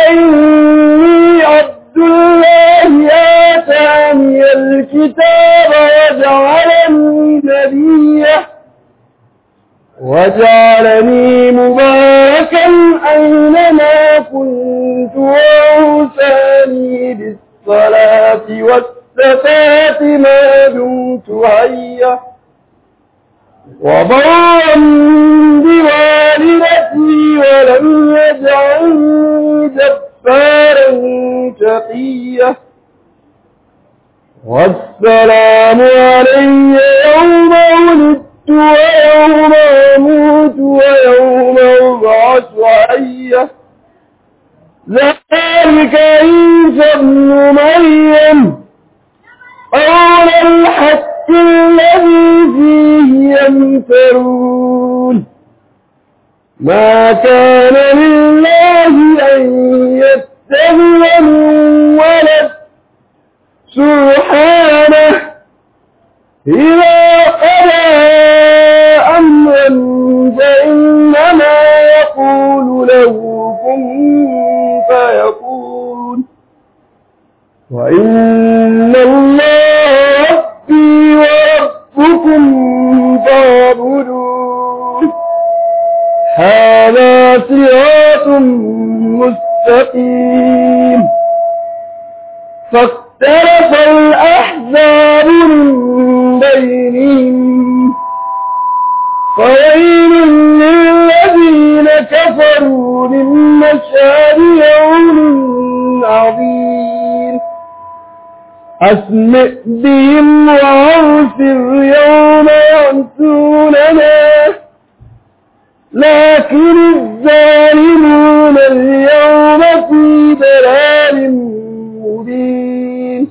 إني عبد الله آتاني الكتاب وجعلني نبيا وجعلني مباركا أينما كنت وأوصاني بالصلاة والزكاة ما دمت حيا وبرا بوالدتي ولم يجعلني جبارا شقيا والسلام علي يوم ولدت ويوم أموت ويوم أبعث حيا ذلك عيسى ابن مريم قول الحق الذي فيه يمترون ما كان لله أن يتخذ من ولد سبحانه إذا قضى أمرا فإنما يقول له كن فيكون وإن الله ربي وربكم فاعبدوه هذا صراط مستقيم فاختلف الأحزاب من بينهم فويل للذين كفروا من مشهد يوم عظيم أسمع بهم وأغفر يوم يأتوننا لكن الظالمون اليوم في ضلال مبين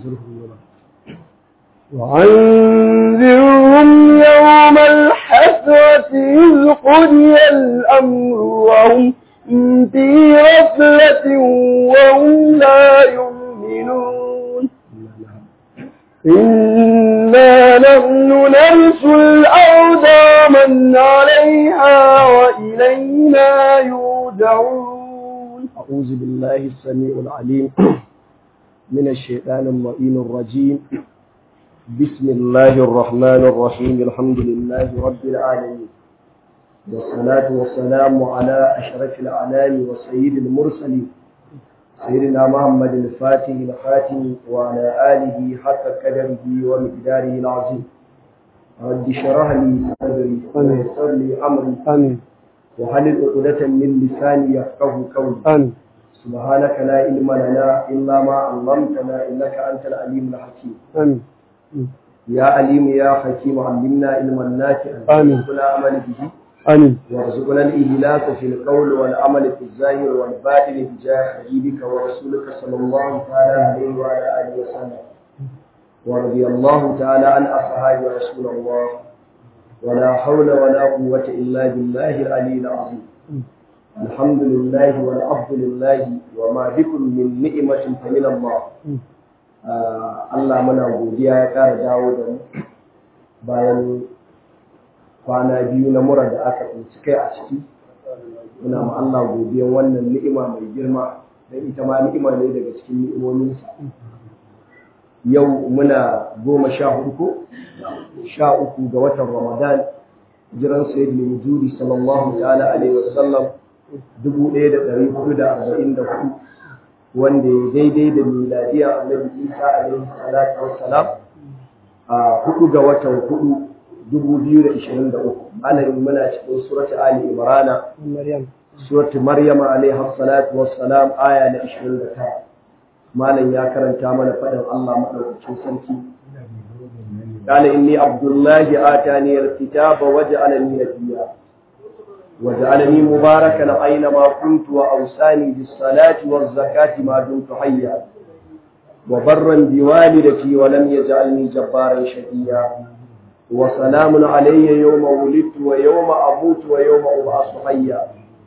وأنذرهم يوم الحسرة إذ قضي الأمر وهم في غفلة وهم لا يؤمنون إنا نحن نرث الأرض من عليها وإلينا يرجعون أعوذ بالله السميع العليم من الشيطان اللئيم الرجيم بسم الله الرحمن الرحيم الحمد لله رب العالمين والصلاة والسلام على أشرف الأعلام وسيد المرسلين سيدنا محمد الفاتح الخاتم وعلى آله حق قدره ومقداره العظيم رب اشرح لي صدري ويسر لي أمري آمين وحلل عقدة من لساني يفقه قولي آمين سبحانك لا علم لنا إلا ما علمتنا إنك أنت العليم الحكيم آمين يا عليم يا حكيم علمنا علما نافعا آمين. وارزقنا عمل به آمين وارزقنا الإهلاك في القول والعمل في الظاهر والباطن بجاه حبيبك ورسولك صلى الله تعالى عليه وعلى آله وسلم ورضي الله تعالى عن أصحاب رسول الله ولا حول ولا قوة إلا بالله العلي العظيم الحمد لله والعبد لله وما بكم من نعمة فمن الله Ah, Allah muna godiya ya ƙara dawo da mu bayan kwana biyu na mura da aka tsinci kai a ciki muna ma Allah godiyan wannan ni'ima mai girma don ita ma ni'ima ne daga cikin ni'imominsa yau muna goma sha hudu ko sha uku ga watan ramadan jiran sayyid mai wujudi sallallahu ta'ala alaihi wasallam dubu ɗaya da ɗari hudu da arba'in da hudu wanda ya daidai da miladiya annabi isa alaihi salatu wassalam a hudu ga watan hudu dubu biyu da ishirin da uku malamin muna cikin surati ali imrana مريم surati maryama alaihi salatu wassalam aya na ishirin da tara malam ya karanta mana faɗin allah maɗaukacin sarki قال إني عبد الله آتاني الكتاب وجعلني نبيا وجعلني مباركا أينما كنت وأوصاني بالصلاة والزكاة ما دمت حيا وبرا بوالدتي ولم يجعلني جبارا شقيا وسلام علي يوم ولدت ويوم أموت ويوم أبعث حيا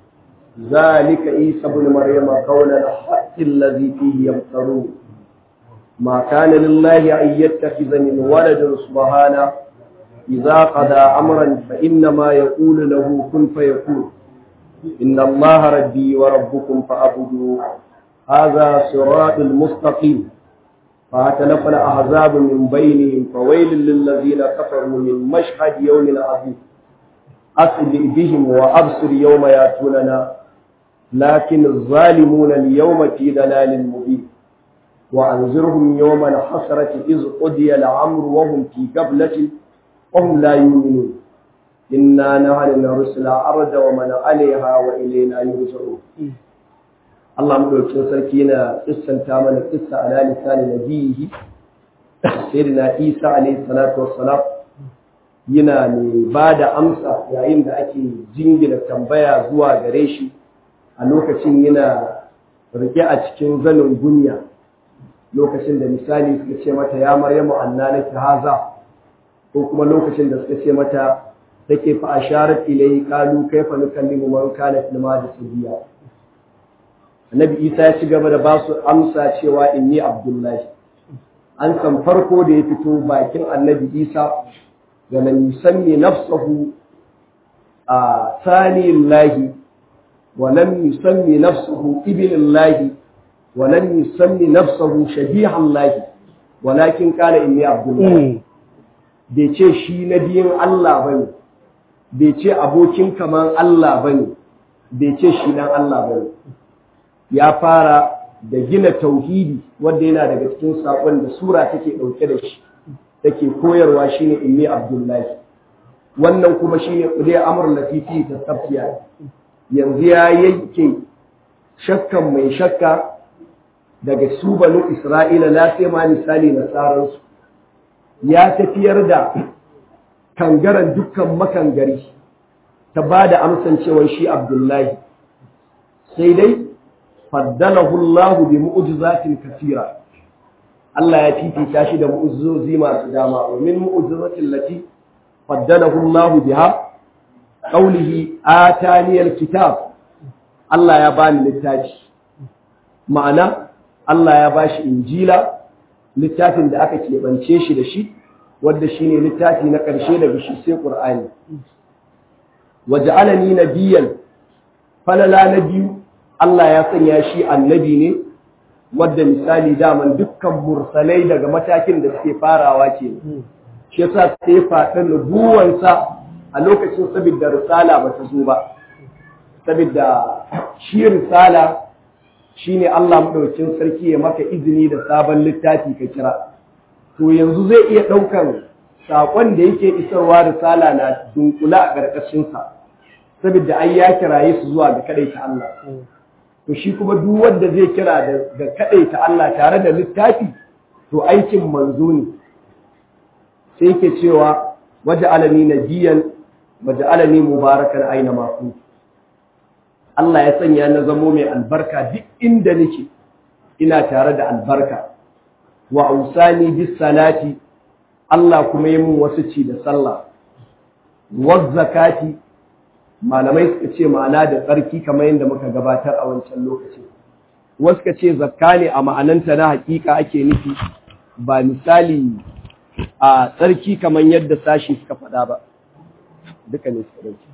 ذلك عيسى بن مريم قول الحق الذي فيه يمترون ما كان لله أن يتخذ من ولد سبحانه إذا قضى أمرا فإنما يقول له كن فيكون إن الله ربي وربكم فأعبدوه هذا صراط المستقيم فاعتلف الأحزاب من بينهم فويل للذين كفروا من مشهد يوم عظيم أسبئ بهم وأبصر يوم يأتوننا لكن الظالمون اليوم في ضلال مبين وأنذرهم يوم الحسرة إذ قضي الأمر وهم في قبلة وهم لا يؤمنون إنا نحن نرسل الأرض ومن عليها وإلينا يرجعون Allah madaukakin sarki yana kissanta mana kissa ala lisani nabihi sayyidina Isa alayhi salatu wassalam yana mai ba da amsa yayin da ake jingina tambaya zuwa gare shi a lokacin yana rike a cikin zanin gunya lokacin da misali suka ce mata ya maryamu annanaki haza ko kuma lokacin da suka ce mata take fa asharat ilayhi qalu kayfa nukallimu man kana fil madi sabiya annabi isa ya ci gaba da ba su amsa cewa inni abdullahi an san farko da ya fito bakin annabi isa da lam yusammi nafsahu a saniyillahi wa lam yusammi nafsahu ibnillahi wa lam yusammi nafsahu shabihallahi walakin qala inni abdullahi bai ce shi na biyin Allah bane bai ce abokin kaman Allah bane bai ce shi dan Allah bane ya fara da gina tauhidi wanda yana daga cikin saƙon da sura take ɗauke da shi take koyarwa shine inni abdullahi wannan kuma shine kudai amr latifi ta tafiya yanzu ya yanke shakkan mai shakka daga su banu isra'ila la sai ma misali nasaransu ya tafiyar da kangaren dukkan makangari ta ba da amsan cewa shi abdullahi sai dai faddalahu Allah bi mu'jizatin kathira Allah ya fifita shi da mu'jizozi masu dama wa min mu'jizatin lati faddalahu Allah biha qawlihi atani alkitab Allah ya bani littafi ma'ana Allah ya bashi injila littafin da aka keɓance shi da shi wanda shine littafi na ƙarshe daga shi sai Qur'ani waja'alani nabiyyan falala na biyu Allah ya sanya shi annabi ne wadda misali daman dukkan mursalai daga matakin da suke farawa ke shi yasa sai faɗin nubuwansa a lokacin saboda risala ba ta zo ba saboda shi risala shine Allah madaukakin sarki ya maka izini da sabon littafi ka kira to yanzu zai iya ɗaukan saƙon da yake isarwa risala na dunkula a ƙarƙashinsa saboda ai ya kiraye su zuwa ga kaɗaita Allah to shi kuma duk wanda zai kira da kaɗaita Allah tare da littafi to aikin manzo ne sai yake cewa waje alami na biyan waje alami mubarakan aina maku Allah ya sanya na zamo mai albarka duk inda nake ina tare da albarka wa ausani bis salati Allah kuma yi mun wasu ci da sallah wa zakati malamai suka ce ma'ana da tsarki kamar yadda muka gabatar a wancan lokaci wasu suka ce zakka ne a ma'ananta na hakika ake nufi ba misali a tsarki kamar yadda sashi suka faɗa ba duka ne suka dauki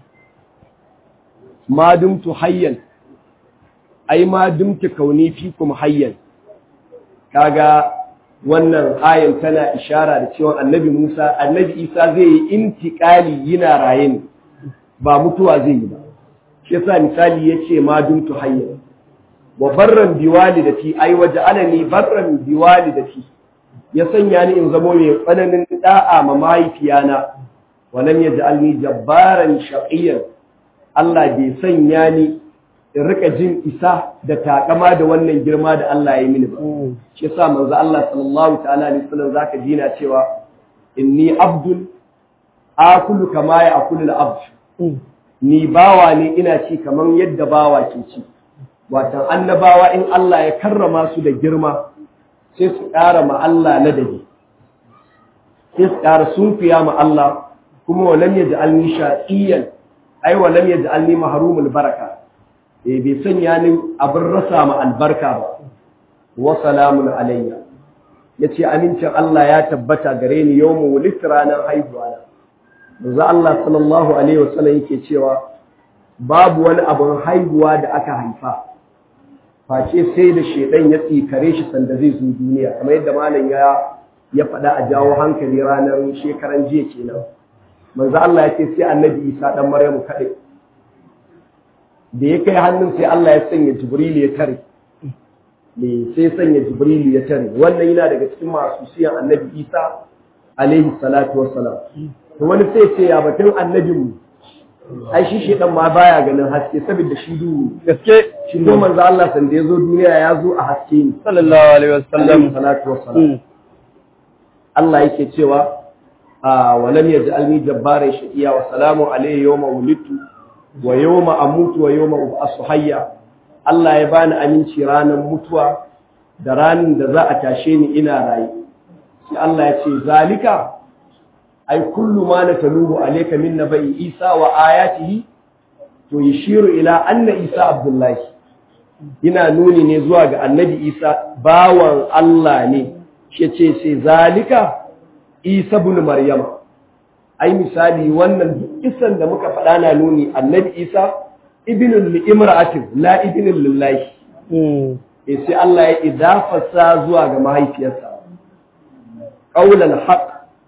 ma dumtu hayyan ai ma dumtu kauni fi kuma hayyan kaga wannan ayan tana ishara da cewa annabi Musa annabi Isa zai yi intikali yana raye ne ba mutuwa zai yi ba shi yasa misali yace ma dumtu hayyan wa barran biwalidati ai waja'alani barran biwalidati ya sanya ni in zamo mai tsananin da'a ma mahaifiyana wa lam yaj'alni jabbaran shaqiyan Allah bai sanya ni in rika jin isa da takama da wannan girma da Allah ya yi mini ba shi yasa manzo Allah sallallahu ta'ala alaihi wasallam zaka ji na cewa inni abdul akulu kama ya akulu al-abd ni bawa ne ina ci kaman yadda bawa ke ci watan annabawa in Allah ya karrama su da girma sai su ƙara ma Allah ladabi sai su ƙara sunfiya ma Allah kuma walam yaj'alni shaqiyan ai walam yaj'alni mahrumul baraka eh bai sanya ni abin rasa ma albarka ba wa salamun alayya yace amincin Allah ya tabbata gare ni yawmu wulid ranar haihuwa na manzo Allah sallallahu alaihi wasallam yake cewa babu wani abin haihuwa da aka haifa face sai da shedan ya tsikare shi sanda zai zo duniya kamar yadda malam ya ya faɗa a jawo hankali ranar shekaran jiya kenan manzo Allah ya ce sai annabi Isa dan Maryamu kaɗai da ya kai hannun sai Allah ya sanya Jibril ya tare ne sai sanya Jibril ya tare wannan yana daga cikin masu siyan annabi Isa alaihi salatu wassalam to wani sai ce ya batun annabin mu ai shi shedan ma baya ganin haske saboda shi duhu gaske shi ko manzo Allah sanda ya zo duniya ya zo a haske ne sallallahu alaihi wasallam alaihi salatu wassalam Allah yake cewa wa lam yaj'alni jabbaran shaqiya wa salamu alayhi yawma wulidtu wa yawma amutu wa yawma ub'asu hayya Allah ya bani aminci ranar mutuwa da ranar da za a tashe ni ina raye sai Allah ya ce zalika ai kullu ma nataluhu alayka min nabai Isa wa ayatihi to yashiru ila anna Isa Abdullahi ina nuni ne zuwa ga annabi Isa bawan Allah ne shi ce sai zalika Isa ibn Maryama ai misali wannan duk kisan da muka faɗa na nuni annabi Isa ibnul li imra'atin la ibnul lillahi eh sai Allah ya idafasa zuwa ga mahaifiyarsa qaulul haqq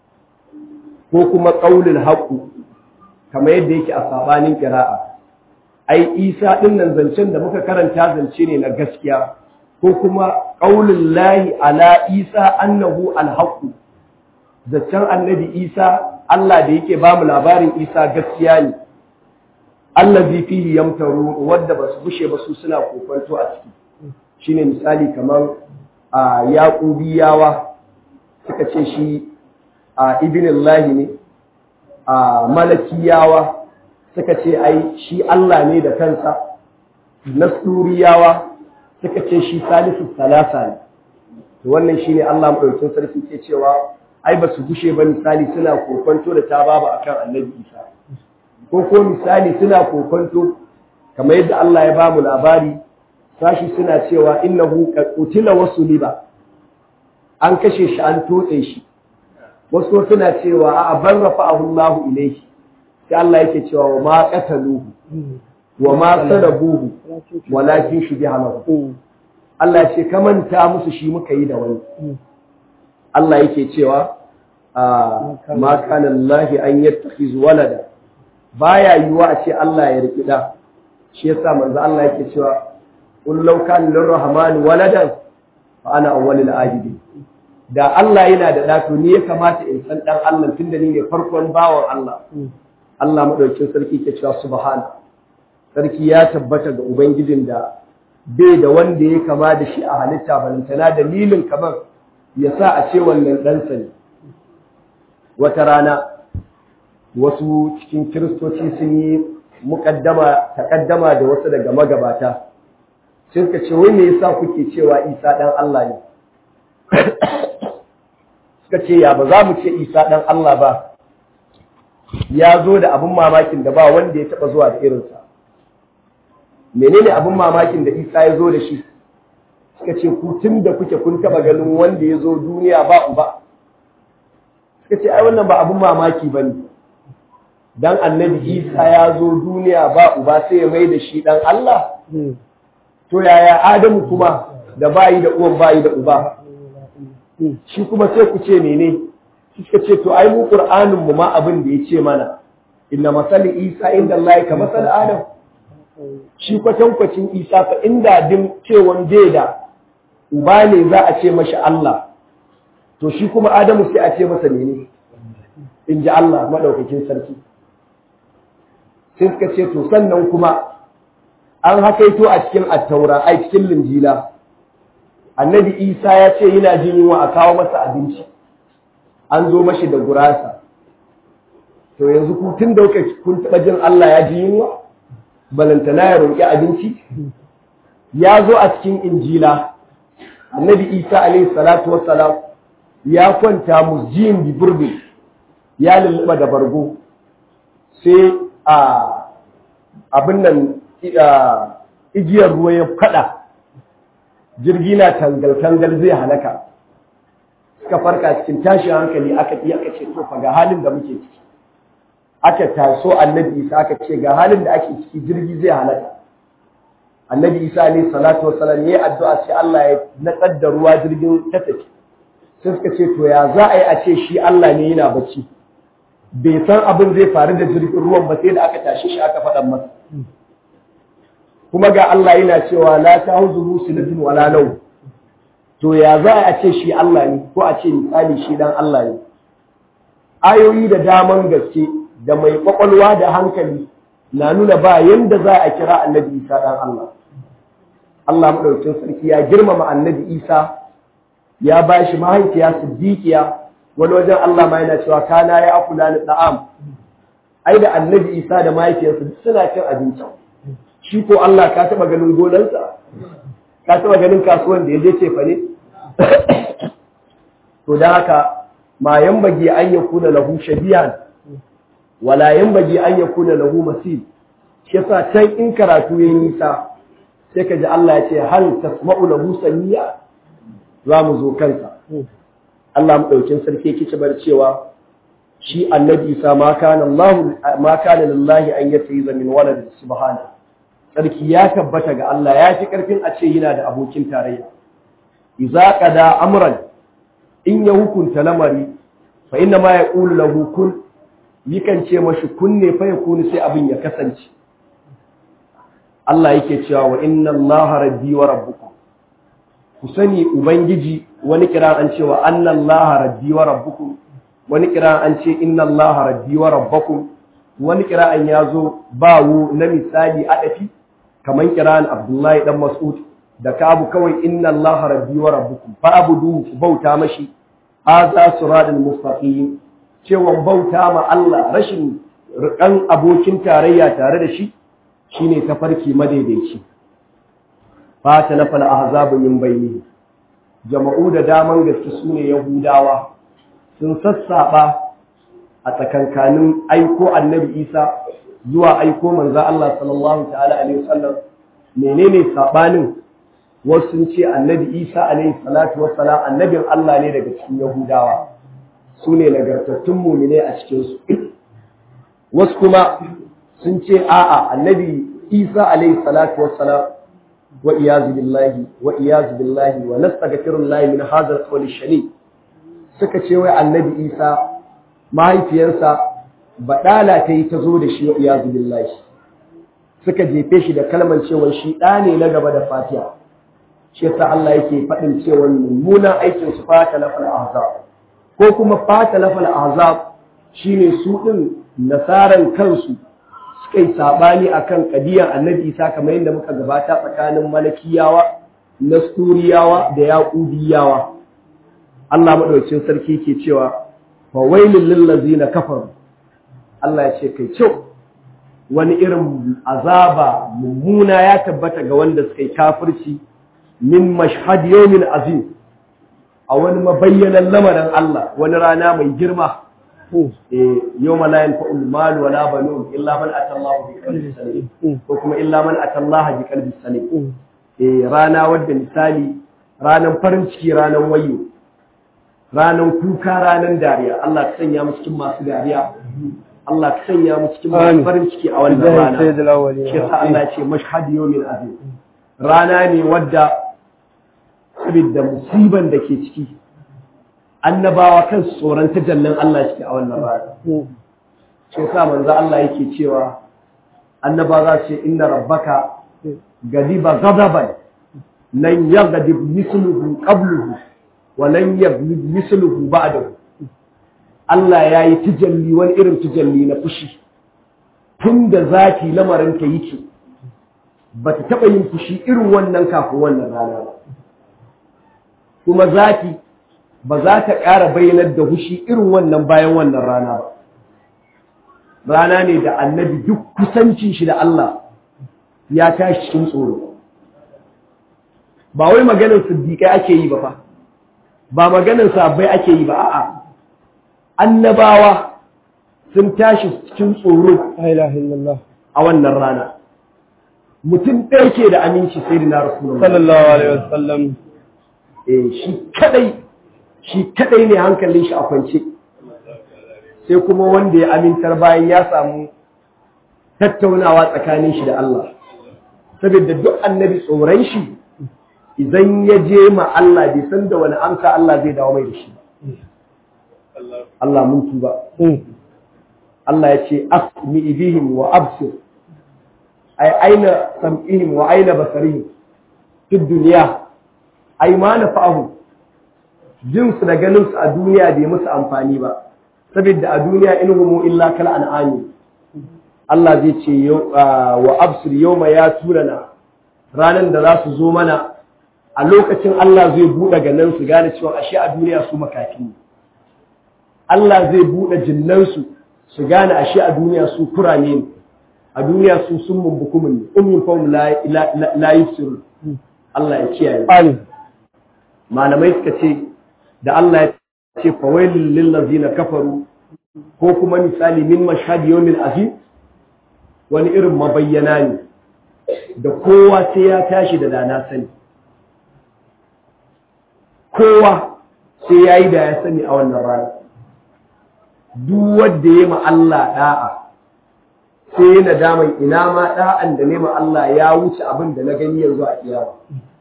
ko kuma qaulul haqq kamar yadda yake a sabanin qira'a ai Isa din nan zancen da muka karanta zance ne na gaskiya ko kuma qaulul lahi ala Isa annahu al-haqq zancen annabi Isa Allah da yake ba mu labarin Isa gaskiya ne allazi fihi yamtaru wadda basu bushe ba su suna kokonto a ciki shine misali kamar a yaqubiyawa suka ce shi a ibn ne a malakiyawa suka ce ai shi Allah ne da kansa nasuriyawa suka ce shi salisu salasa ne wannan shine Allah madaukakin sarki ke cewa ai ba su gushe ba misali suna kokonto da ta baba akan annabi Isa ko ko misali suna kokonto kamar yadda Allah ya bamu labari sashi suna cewa innahu qutila wasu liba an kashe shi an totse shi wasu suna cewa a ban rafa'ahu Allah ilayhi sai Allah yake cewa wa ma qataluhu wa ma sarabuhu walakin shubiha lahu Allah ce kamanta musu shi muka yi da wani Allah yake cewa ma kana Allah an yattakhiz walada baya yiwa a ce Allah ya riki da shi yasa manzo Allah yake cewa qul law kana lirrahman waladan fa ana awwalul abidin da Allah yana da da to ni ya kamata in san dan Allah tunda ni ne farkon bawan Allah Allah madaukakin sarki ke cewa subhana sarki ya tabbata ga ubangijin da bai da wanda ya kama da shi a halitta balantana dalilin kamar ya sa a ce wannan ɗansa ne wata rana wasu cikin kiristoci sun yi muƙaddama taƙaddama da wasu daga magabata sun ka ce wai me yasa kuke cewa isa ɗan Allah ne suka ce ya ba za mu ce isa ɗan Allah ba ya zo da abin mamakin da ba wanda ya taɓa zuwa da irinsa menene abin mamakin da isa ya zo da shi suka ce ku tun da kuke kun taba ganin wanda ya zo duniya ba uba suka ce ai wannan ba abin mamaki ba ne dan annabi isa ya zo duniya ba uba sai ya mai da shi dan Allah to yaya adamu kuma da bayi da uwan bayi da uba shi kuma sai ku ce mene suka ce to ai mu qur'anin mu ma abin da ya ce mana inna masali isa inda Allah ka masal adam shi kwatankwacin isa fa inda din cewan bai da uba ne za a ce mashi Allah to shi kuma Adamu sai a ce masa mene in ji Allah maɗaukakin sarki sai suka ce to sannan kuma an hakaito a cikin attaura a cikin linjila annabi isa ya ce yana jin yunwa a kawo masa abinci an zo mashi da gurasa to yanzu ku tun da kun taɓa jin Allah ya ji yunwa balantana ya roƙi abinci ya zo a cikin injila annabi isa alaihi salatu wassalam ya kwanta musjin bi burbi ya lulluɓa da bargo sai a abin nan igiyar ruwa ya kada jirgi na tangal-tangal zai halaka suka farka cikin tashin hankali aka iya aka ce to fa ga halin da muke ciki aka taso annabi isa aka ce ga halin da ake ciki jirgi zai halaka annabi isa alayhi salatu wassalam yayi addu'a sai Allah ya natsar da ruwa jirgin ta tafi sai suka ce to ya za a yi a ce shi Allah ne yana bacci bai san abin zai faru da jirgin ruwan ba sai da aka tashi shi aka faɗa masa kuma ga Allah yana cewa la ta'udhu sinatun wala law to ya za a ce shi Allah ne ko a ce misali shi dan Allah ne ayoyi da daman gaske da mai kwakwalwa da hankali na nuna ba yanda za a kira annabi Isa dan Allah Allah madaukakin sarki ya girmama annabi Isa ya ba shi mahaifiya siddiqiya wani wajen Allah ma yana cewa kana ya akula ni da'am ai da annabi Isa da mahaifiyarsa suna cin abinci shi ko Allah ka taba ganin gonansa ka taba ganin kasuwan da ya je cefa ne to da haka ma yambagi an yakuna lahu shabiyan wala yambagi an yakuna lahu masil shi yasa can in karatu yayin nisa sai ka ji Allah ya ce hal tasma'u lahu samiya za mu zo kansa Allah maɗaukin sarki yake bar cewa shi annabi Isa ma kana Allah ma kana lillahi an yatayiza min walad subhana sarki ya tabbata ga Allah ya fi karfin a ce yana da abokin tarayya idza qada amran in ya hukunta lamari fa inna ma yaqulu lahu kun yikan ce mashi kunne fa yakunu sai abin ya kasance Allah yake cewa wa inna Allah rabbi wa rabbukum ku sani ubangiji wani kira an ce wa anna allaha rabbi wa rabbukum wani kira an ce inna allaha rabbi wa rabbakum wani kira an yazo bawo na misali adafi kaman kiran abdullahi dan mas'ud da kabu kawai inna allaha rabbi wa rabbukum fa abudu ku bauta mashi hadha siratal mustaqim cewa bauta ma Allah rashin rikan abokin tarayya tare da shi shine tafarki madaidaici fata na fal ahzabu min bayni jama'u da daman gaske sune yahudawa sun sassaba a tsakankanin aiko annabi Isa zuwa aiko manzo Allah sallallahu ta'ala alaihi wasallam menene sabanin wasu sun ce annabi Isa alaihi salatu wassalam annabin Allah ne daga cikin yahudawa sune nagartattun mu'mine a cikin su wasu kuma sun ce a'a annabi Isa alaihi salatu wassalam وإياذ بالله وإياذ بالله ونستغفر الله من هذا القول الشنيع suka ce wai annabi Isa mahaifiyarsa badala ta yi ta zo da shi wa iyazu billahi suka jefe shi da kalmar cewa shi ɗa ne na gaba da fatiha shi yasa Allah yake faɗin cewa mummunan aikin su fata lafal ahzab ko kuma fata lafal ahzab shine su din nasaran kansu suka yi saɓani a kan ƙadiyar annabi isa kamar yadda muka gabata tsakanin malakiyawa nasturiyawa da yaƙudiyawa Allah maɗaukin sarki ke cewa fa wailul lil ladzina kafaru Allah ya ce kai kyau wani irin azaba mummuna ya tabbata ga wanda suka yi kafirci min mashhad yawmin azim a wani mabayyanan lamarin Allah wani rana mai girma yawma la yanfa'u al-mal wa la banun illa man ata Allah bi qalbin salim ko kuma illa man ata Allah bi qalbin salim eh rana wadda misali ranan farin ciki ranan wayo ranan kuka ranan dariya Allah ka sanya mu cikin masu dariya Allah ka sanya mu cikin masu farin ciki a wannan rana shi yasa Allah ya ce mashhad yawmin azim rana ne wadda saboda musiban da ke ciki annabawa kan tsoron tajallin Allah ciki a wannan rana shi yasa manzo Allah yake cewa annaba za su ce inna rabbaka gadiba ghadaban lan yaghdib misluhu qabluhu wa lan yaghdib misluhu ba'dahu Allah ya yi tijalli wani irin tijalli na fushi tun da zaki lamarin ta yake ba ta taɓa yin fushi irin wannan kafin wannan rana ba kuma zaki ba za ta ƙara bayyanar da fushi irin wannan bayan wannan rana ba rana ne da annabi duk kusancin shi da Allah ya tashi cikin tsoro ba wai maganar siddiƙai ake yi ba fa ba maganar sabbai ake yi ba a'a annabawa sun tashi cikin tsoro a wannan rana mutum ɗaya ke da aminci sai da na rasulullah sallallahu alaihi wasallam eh shi kadai shi kadai ne hankalin shi a kwance sai kuma wanda ya amintar bayan ya samu tattaunawa tsakanin shi da Allah saboda duk annabi tsoron shi idan ya je ma Allah bai san da wani amsa Allah zai dawo mai da shi Allah mun tuba Allah ya ce asmi bihim wa absir ay aina sam'ihim wa aina basarihim fi duniya ay ma nafa'ahu jin su da ganin su a duniya bai musu amfani ba saboda a duniya in humu illa kal an'ami Allah zai ce wa absir yawma ya turana ranan da za su zo mana a lokacin Allah zai buɗe ganin su gane cewa ashe a duniya su makafi ne Allah zai buɗe jinnansu su gane ashe a duniya su kurame ne a duniya su sun mumbukumin ne ummin fahim la yusirun Allah ya kiyaye Amin. malamai suka ce da Allah ya ce fawailul lil ladzina kafaru ko kuma misali min mashhad yawmil azim wani irin mabayyana ne da kowa sai ya tashi da dana sani kowa sai ya yi da ya sani a wannan rana duk wanda ya ma Allah da'a sai ya nadaman ina ma da'an da nema Allah ya wuce abin da na gani yanzu a kiyama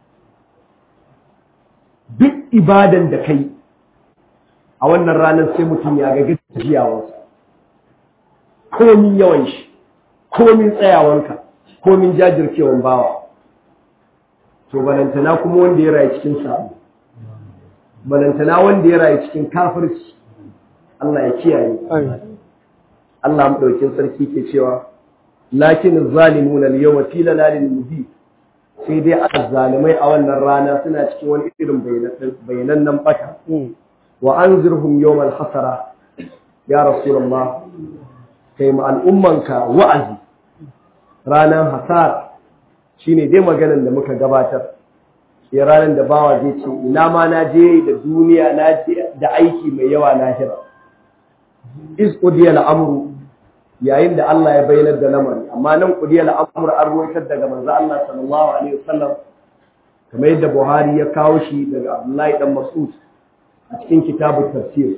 duk ibadan da kai a wannan ranar sai mutum ya ga gajiyawarsa komin yawan shi komin tsayawanka komin jajirkewan bawa to balantana kuma wanda ya rayu cikin sabu balantana wanda ya rayu cikin kafirci Allah ya kiyaye Allah madaukin sarki ke cewa lakin zalimuna al-yawma fi lalalin mubin sai dai azzalimai a wannan rana suna cikin wani irin bayanan bata wa anzirhum yawmal hasara ya rasulullah kai ma al'ummanka wa'azi ranar hasara shine dai maganar da muka gabatar sai ranar da bawa zai ce ina ma na je da duniya na je da aiki mai yawa lahira is qudiya al'amru yayin da Allah ya bayyana da lamari amma nan qudiya al'amru an ruwaitar daga manzo Allah sallallahu alaihi wasallam kamar yadda Buhari ya kawo shi daga Abdullahi dan Mas'ud a cikin kitabun tafsir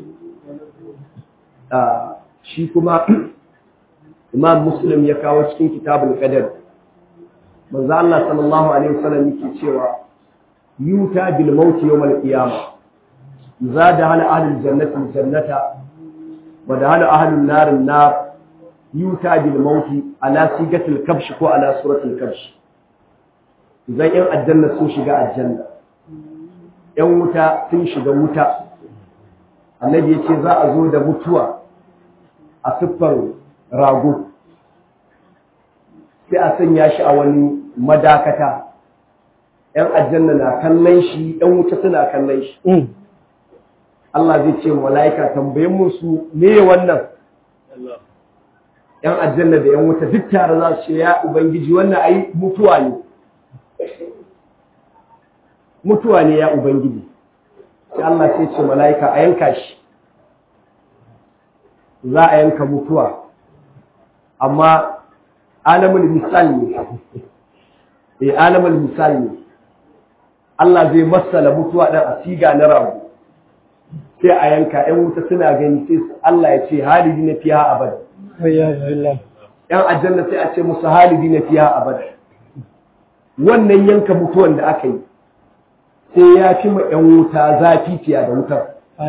shi kuma Imam Muslim ya kawo cikin kitabul qadar manzo Allah sallallahu alaihi wasallam yake cewa yuta bil maut yawm al qiyamah zada hal ahlul jannati al jannata wa da hal ahlun nar an nar yuta bil maut ala sigatil kabsh ko ala suratil kabsh idan yan aljanna sun shiga aljanna yan wuta sun shiga wuta annabi yace za a zo da mutuwa a siffar rago sai a sanya shi a wani madakata ‘yan aljanna na kallon shi ‘yan wuta suna kallon shi Allah zai ce mala'ika tambayin musu me wannan ‘yan aljanna da ‘yan wuta duk tare za su ce ya Ubangiji wannan ai mutuwa ne mutuwa ne ya Ubangiji sai Allah sai ce mala'ika a yanka shi za a yanka mutuwa amma alamul misal ne eh alamul misal ne Allah zai masala mutuwa dan a siga na rago sai a yanka ɗan wuta suna gani sai Allah ya ce halidi na fiya abada ɗan aljanna sai a ce musu halidi na fiya abada wannan yanka mutuwan da aka yi sai ya fi ma ‘yan wuta zafi fiya da wutar.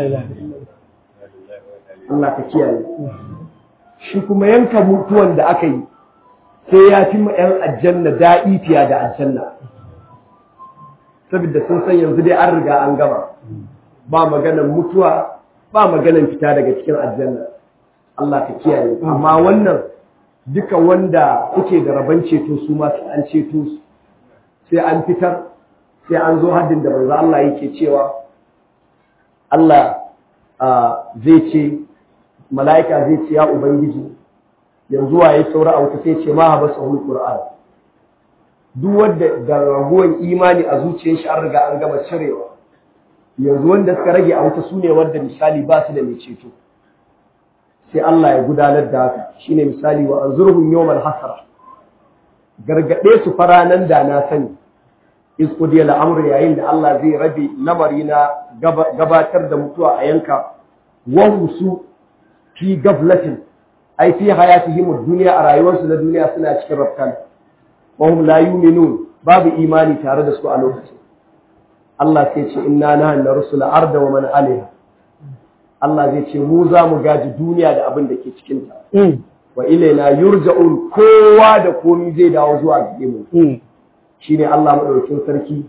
Allah ka kiyaye. Shi kuma yanka mutuwan da aka yi sai ya fi ma ‘yan aljanna daɗi fiya da aljanna. Saboda sun san yanzu dai an riga an gama. Ba maganan mutuwa, ba maganan fita daga cikin aljanna. Allah ka kiyaye. Amma wannan duka wanda kuke da rabon ceto su ma an ceto su. Sai an fitar sai an zo haddin da manzo Allah yake cewa Allah zai ce mala'ika zai ce ya ubangiji yanzu waye saura a wuta sai ce ma haba sahul qur'an duk wanda da raguwan imani a zuciyar shi an riga an gama cirewa yanzu wanda suka rage a wuta sune wanda misali ba su da mai ceto sai Allah ya gudanar da haka shine misali wa anzurhum yawmal hasra gargade su faranan da na sani iskudiya al'amur yayin da Allah zai rabe lamari na gabatar da mutuwa a yanka wahu su fi gaflatin ai fi hayatihim duniya a rayuwarsu na duniya suna cikin rafkan wa hum la yu'minun babu imani tare da su a lokacin Allah sai ce inna nahnu narsul arda wa man alaiha Allah zai ce mu za mu gaji duniya da abin da ke cikin ta wa ilaina yurja'un kowa da komi zai dawo zuwa gare mu shine Allah madaukakin sarki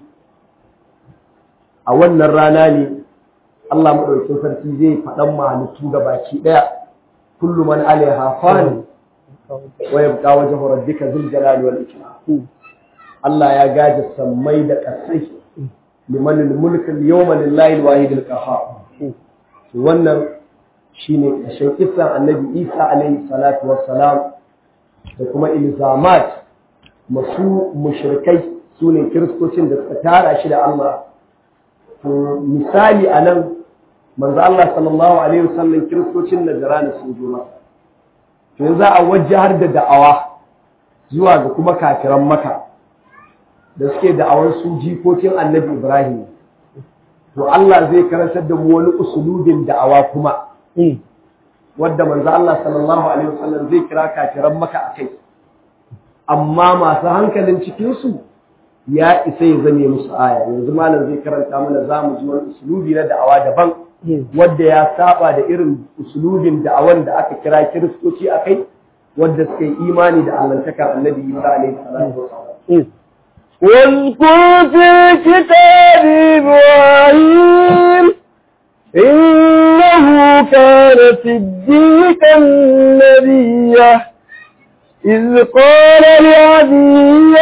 a wannan rana ne Allah madaukakin sarki zai faɗan mahalittu ga baki ɗaya kullu man alaiha fan wa yabqa wajhu rabbika dhul jalali wal ikram Allah ya gaji sammai da ƙasai liman al-mulk al-yawma lillahi al-wahid al-qahhar wannan shine ƙarshen kisan annabi Isa alaihi salatu wassalam da kuma ilzamat masu mushrikai sune kiristocin da suka tara shi da Allah to misali anan manzo Allah sallallahu alaihi wasallam kiristocin Najran sun zo masa to yanzu a wajahar da da'awa zuwa ga kuma kafiran Makka da suke da'awar su jikokin Annabi Ibrahim to Allah zai karantar da mu wani usulubin da'awa kuma wadda manzo Allah sallallahu alaihi wasallam zai kira kafiran Makka akai amma masu hankalin cikin su ya isa ya zame musu aya yanzu malam zai karanta mana zamu ji wani usulubi na da'awa daban wadda ya saba da irin usulubin da'awan da aka kira kiristoci a kai wadda suka yi imani da allantakar annabi isa alaihi salatu wasallam واذكر في كتاب إبراهيم إنه كان صديقا نبيا إذ قال لأبيه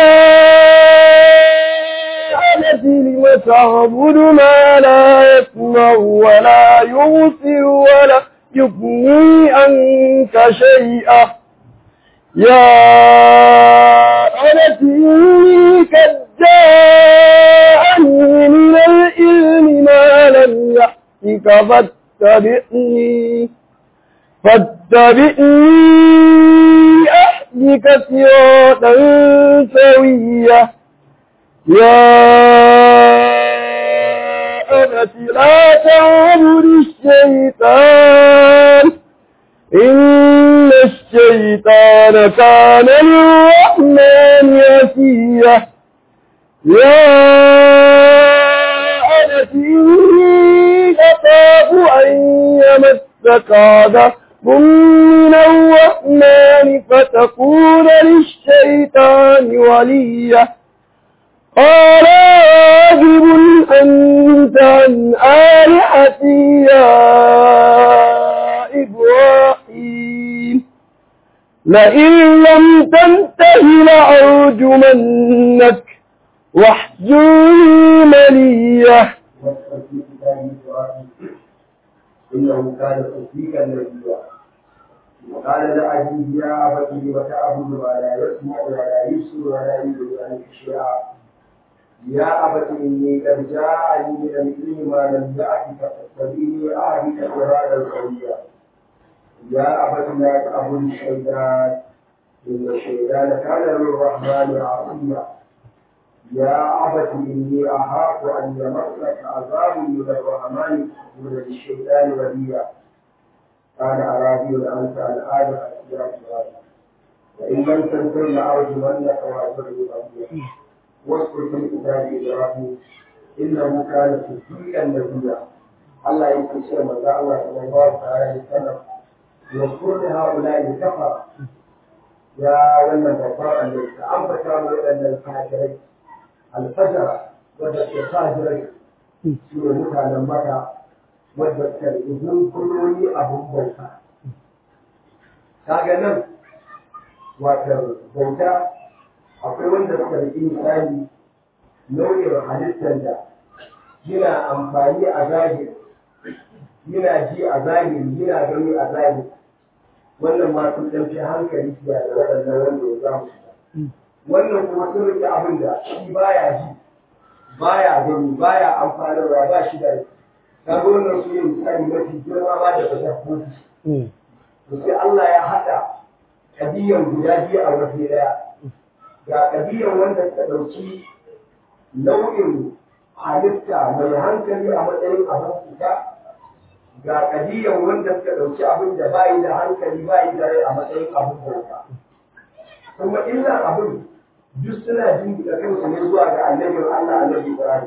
يا أبت لم تعبد ما لا يسمع ولا يبصر ولا يغني عنك شيئا يا أبت إني قد جاءني من العلم ما لم يأتك فاتبعني فاتبعني أهدك صراطا سويا يا أبت لا تعبد الشيطان إن الشيطان كان للرحمن يسيا يا أبت إني أخاف أن يمسك عذاب من الرحمن فتكون للشيطان وليا قال راغب أنت عن آلهتي يا إبراهيم لئن لم تنته لأرجمنك واحجرني مليا إنه كان صديقا نبيا قال لأبيه يا أبت لم تعبد ما لا يسمع ولا يبصر ولا يدري عنك شيئا يا أبت إني قد جاءني من العلم ما لم يأتك فاتبعني أهدك صراطا سويا يا أبت لا تعبد الشيطان إن الشيطان كان للرحمن عصيا يا أبت إني أخاف أن يمسك عذاب من الرحمن من الشيطان وليا قال أرادي أنت عن آدم أسيرا وإن لم تنتهي لأرجمنك وأجرني أبيا واذكر في كتاب إبراهيم إنه كان صديقا نبيا الله يكون شيء من الله صلى الله عليه وسلم واذكر لهؤلاء الكفر يا ولد الغفار الذي أنبت وأن الكافرين الفجر wadda ke fajirai su ne mutanen maka wadda ke izinin kulloni abin bauta. Kaga nan wato bauta akwai wanda suka riƙi misali nau'in halittar da yana amfani a zahiri yana ji a zahiri yana gani a zahiri wannan ma sun ɗauki hankali da waɗannan wanda ya zamu wannan kuma sun riƙe abin da shi baya ji baya gani baya amfanarwa ba shi da kaga wannan su ne misali mafi girma ba da dabbobi to sai Allah ya haɗa kabiyan guda biyu a waje ɗaya ga kabiyan wanda suka ɗauki nau'in halitta mai hankali a matsayin abin fita ga kabiyan wanda suka ɗauki abin da bayi da hankali bayi da rai a matsayin abin bauta kuma illan abin duk suna jingina kansu ne zuwa ga annabin Allah annabi Ibrahim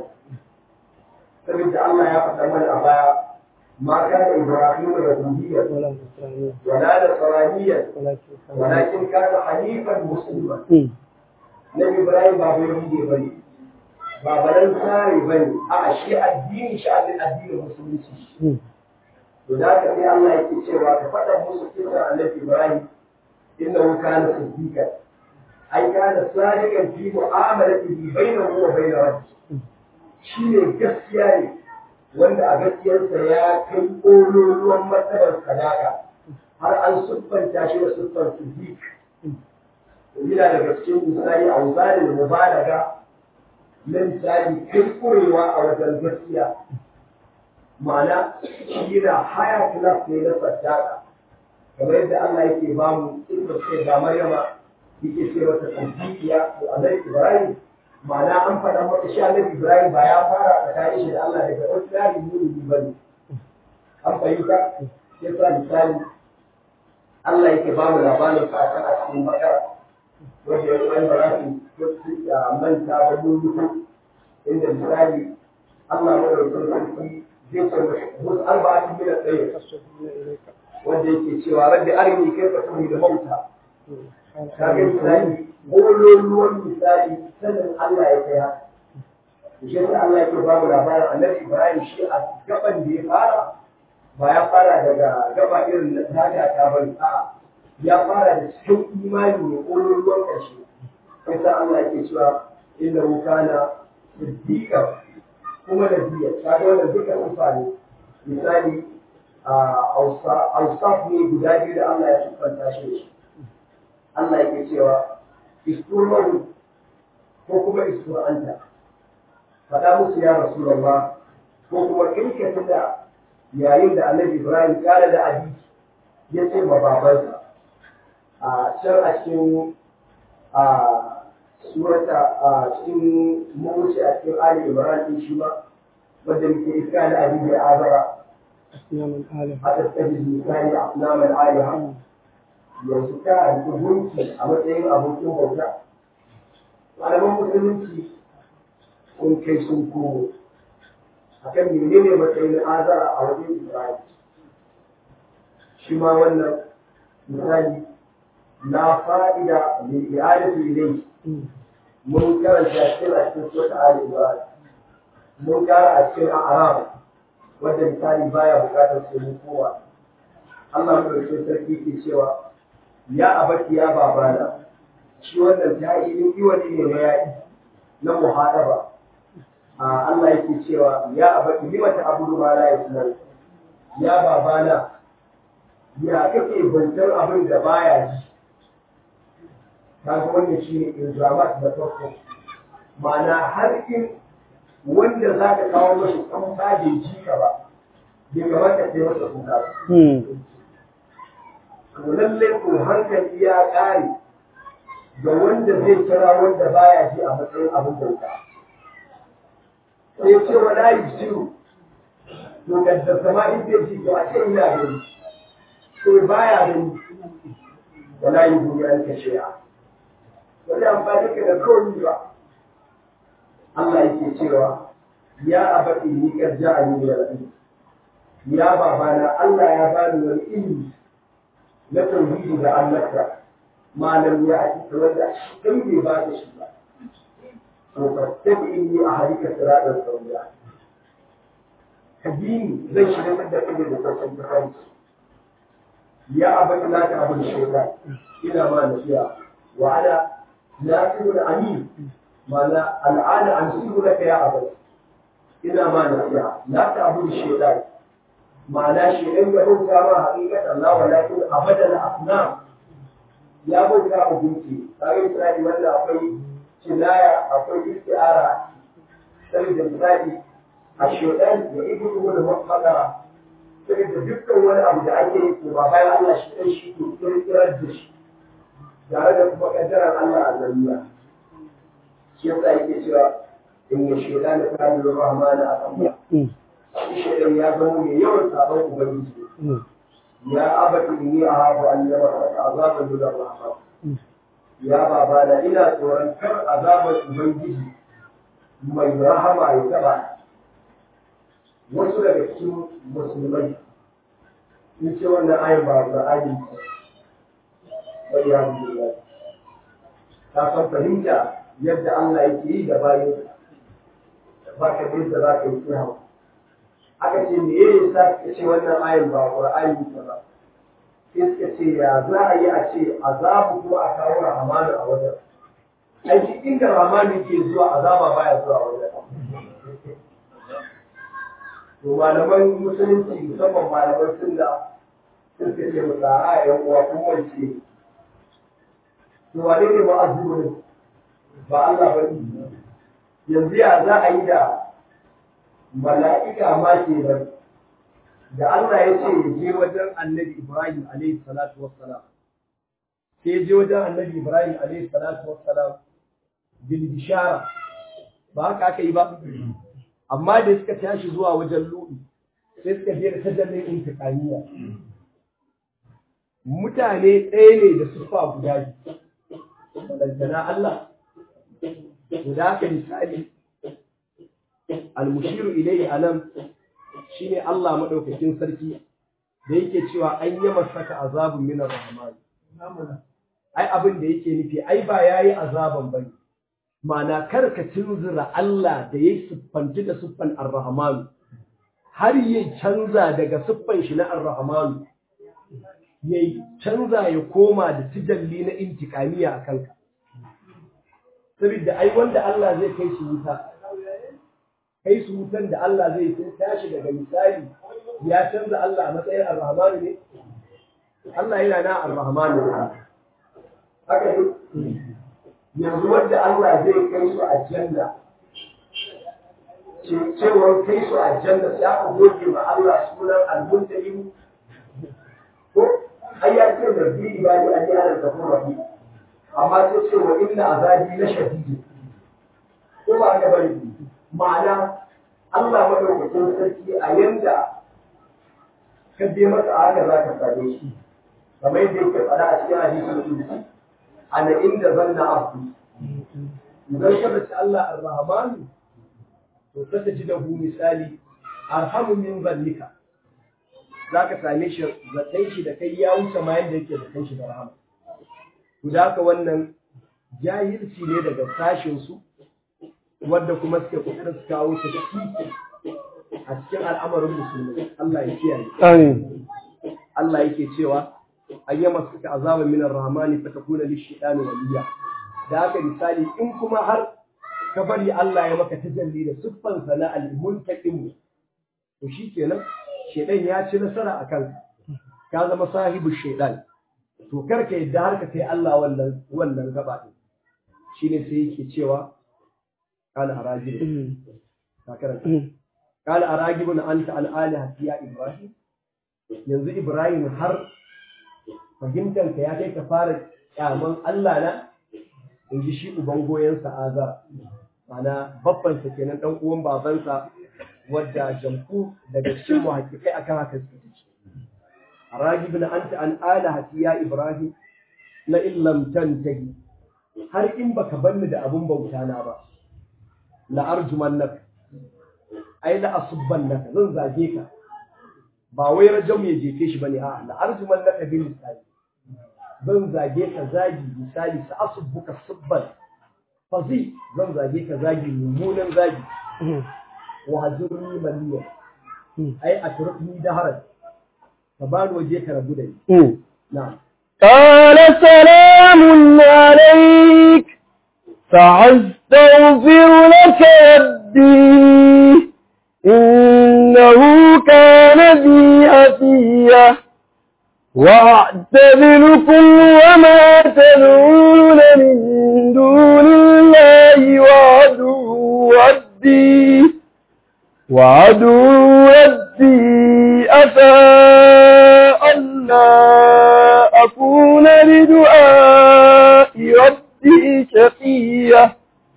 saboda Allah ya faɗa mana a baya ma kana Ibrahim yahudiyya ولا نصرانية wala nasraniyya ولكن كان walakin kana hanifan musliman مم. Nabi Ibrahim ba bai rige ba ne, ba baran tsari ba ne, a shi addini shi addini addinin musulunci. مم. To da haka sai Allah yake cewa ka faɗa musu kisan Annabi Ibrahim innahu kana siddiqan. Ai kana sadiqan fi mu'amalatihi bainahu wa bain rabbih. Shi ne gaskiya ne wanda a gaskiyarsa ya kai ƙololuwan martabar sadaka har an siffanta shi da siffar siddiq. yana daga cikin misali a misalin mubalaga na misali kai kurewa a wajen gaskiya ma'ana shi yana haya class ne na saddaka kamar yadda Allah yake ba mu inda ce ga Maryama yake ce mata tsantiya to Annabi Ibrahim ma'ana an faɗa maka shi Annabi Ibrahim ba ya fara tsakanin shi da Allah daga ordinary mumini bane an fahimta sai sa misali Allah yake ba mu labarin sa a cikin bakara wanda ya tsaye ba za su ya manta ba lulluku inda misali Allah mai rukun sarki zai ce wasu arba'atin min al-tsaye أصبحنا إليك wanda yake cewa rabbi arini kaifa tuhyi da mauta مم. قال kaga misali bololuwan misali sanin Allah ya kai haka shi yasa Allah yake ba mu labarin annabi Ibrahim shi a gaban da ya fara ba ya fara daga gaba irin na tada ta bari a'a ya fara da cikin imani ne bololuwan ƙarshe yasa Allah yake cewa inna kana siddiqa kuma da biya kaga wannan duka sifa ne misali a ausaf ne guda biyu da Allah ya siffanta shi da shi Allah yake cewa isturmahu ko kuma istur'anta faɗa musu ya Rasulullah ko kuma kai ka tunda yayin da Annabi Ibrahim kare da abi ya ce ma babansa a can a cikin a surata a cikin mawuce a cikin Ali Ibrahim din shi ma wanda muke iska da abi da azara أصنام الآلهة a tattabi misali a naman aliha yanzu ka a gunki a matsayin abokin bauta malaman musulunci sun kai sun komo a kan menene matsayin azara a wajen isra'il shi ma wannan misali na fa'ida mai i'adatu ilai مم. mun karanta cikin a cikin sota ali ibrahim mun kara a cikin a'arab wadda misali baya bukatar sai mun kowa Allah madaukakin sarki ke cewa ya abaki ya babana shi wannan ta'ilin iwani ne na yaƙi na muhadaba a Allah yake cewa ya abaki lima ta abudu ma la yasnan ya babana ya kake bautar abin da baya ji kaga wannan shine ilzamat da farko ma'ana har in wanda za ka kawo mashi kan bai ji ka ba bai kamata sai masa kuka ba مم. to lallai ko hankali ya ƙare ga wanda zai kira wanda baya ji a matsayin abin bauta sai ya ce wa layi jiru to da sama in zai ji to a ce ina gani to baya gani wa layi duniya an kashe a wani amfani ka da kawai ba Allah yake cewa ya abadi ni karja a ni da rabi ya babana Allah ya bani wani ilimi na tauhidi da annabta malam ya ake wanda kai bai ba da shi ba to fattabi inni a harika siratal sawiya kadini zai shiga da kake da sassan kai ya abadi la ta abin shaytan ina ma nasiya wa ana nasibul amin mana al'ana an sibu laka ya abadi ina ma nasiya la ta abin shaytan ma'ana shi ɗan ya bauta ma haƙiƙat Allah wa lakin abadan asnam ya bauta a gunki kage misali wanda akwai kinaya akwai istiara sai da misali a shaitan ya ibu da mafakara sai da dukkan wani abu da ake yi ko ba bayan Allah shi ɗan shi ke kirkirar da shi tare da kuma kaddarar Allah a zariya shi yasa yake cewa in ya shaitan da kana da rahmana a kan مم. shaidan ya zama mai yawan sabon ubangiji مم. ya abata inni a hafu an yaba saka azaban da rahman ya babana ina tsoron kar azabar ubangiji mai rahama ya taba wasu daga cikin musulmai sun ce wannan ayin ba Qur'ani ba ya biyu ta san fahimta yadda Allah yake yi da bayan ba ka da za ka yi kiyawa aka ce me ya sa ka ce wannan ayin ba Qur'ani ba sai suka ce ya za a yi a ce azabu kuma a kawo rahamanu a wajen aiki inda rahamanu ke zuwa azaba baya zuwa wajen to malaman musulunci musamman malaman sunna sun suka ce mu tsara yan uwa kun wance to wane ne ma'azurin ba Allah ba ne yanzu ya za a yi da mala'ika ma ke nan da Allah ya ce ya je wajen annabi Ibrahim alaihi salatu wassalam sai ya je wajen annabi Ibrahim alaihi salatu wassalam bil bishara ba haka aka yi ba amma da suka tashi zuwa wajen lu'i sai suka je da tajallin intiqamiya mutane ɗaya ne da sufa guda biyu wadanda Allah guda haka misali al-mushiru ilayhi anan shine Allah madaukakin sarki da yake cewa an yi masaka azabun min ar-rahman ai abin da yake nufi ai ba yayi azaban bane ma'ana kar ka tunzura Allah da yayi siffanci da siffan ar-rahman har ya canza daga siffan shi na ar-rahman ya canza ya koma da tijalli na intikamiya a kanka saboda ai wanda Allah zai kai shi wuta kai su wutan da Allah zai sun tashi daga misali ya canza Allah a matsayin ar-rahmanu ne Allah yana na ar-rahmanu haka ne yanzu wanda Allah zai kai su a janna cewar kai su a janna sai aka goge ma Allah sunan al-muntalim ko ai ya ce da bi ibadi an yi ala gafur rahim amma sai ce wa inna azabi la shadid ko ba haka bane ma'ana Allah madaukakin sarki a yanda ka je masa haka za ka same shi kamar yadda yake faɗa a cikin hadisin qudsi ana inda zanna abdu idan ka race Allah ar-rahman to ka ji da hu misali arhamu min zalika za ka same shi zaton shi da kai ya wuce ma yadda yake zaton shi da rahama to da haka wannan jahilci ne daga sashin su wadda kuma suke kokarin su kawo ta a cikin al'amarin musulmi Allah ya kiyaye Amin. Allah yake cewa ayyama suka azaba min ar-rahmani fatakuna lish-shaytani waliya da haka misali in kuma har ka bari Allah ya maka tajalli da siffan sana al-muntaqim to shikenan shedan ya ci nasara a kanka ka zama sahibu shedan to karka yadda har ka kai Allah wannan wannan gaba din shine sai yake cewa qala arajib ka karanta qala arajib anta al-aliha ya ibrahim yanzu ibrahim har fahimtar ka ya kai ka fara kyaman Allah na in ji shi uban goyensa azar mana babbansa kenan dan uwan babansa wadda jamku daga cikin muhakkikai akan haka suke ce ragib na anta an alahati ya ibrahim la in lam tantahi har in baka banni da abun bauta na ba la arjumannaka ai la asubbannaka zan zage ka ba wai rajam ya jefe shi bane a'a la arjumannaka bil misali zan zage ka zagi misali sa asubbuka subban fazi zan zage ka zagi mummunan zagi wahajurni maliya ai a turkni da harar ka bani waje ka rabu da ni na'am قال سلام عليك سأستغفر لك ربي إنه كان بي حفيا وأعتذركم وما تدعون من دون الله وعدو ربي وعدو ربي أفاء ألا أكون لدعاء ربي شقيا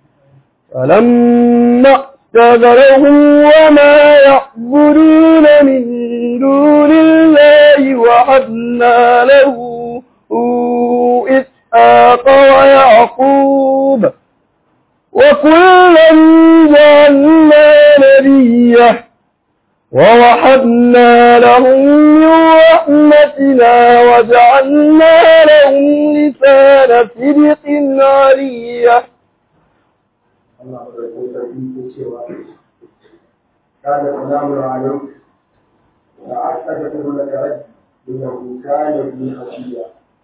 فلما اعتذرهم وما يعبدون من دون الله وحبنا له وإسحاق ويعقوب وكلا جعلنا نبيا ووهبنا لهم من رحمتنا وجعلنا لهم لسان صدق عليا Allah madaukakin sarki ke cewa kana salamu alaikum wa astagfiru laka rabbi innahu kana bi khashiya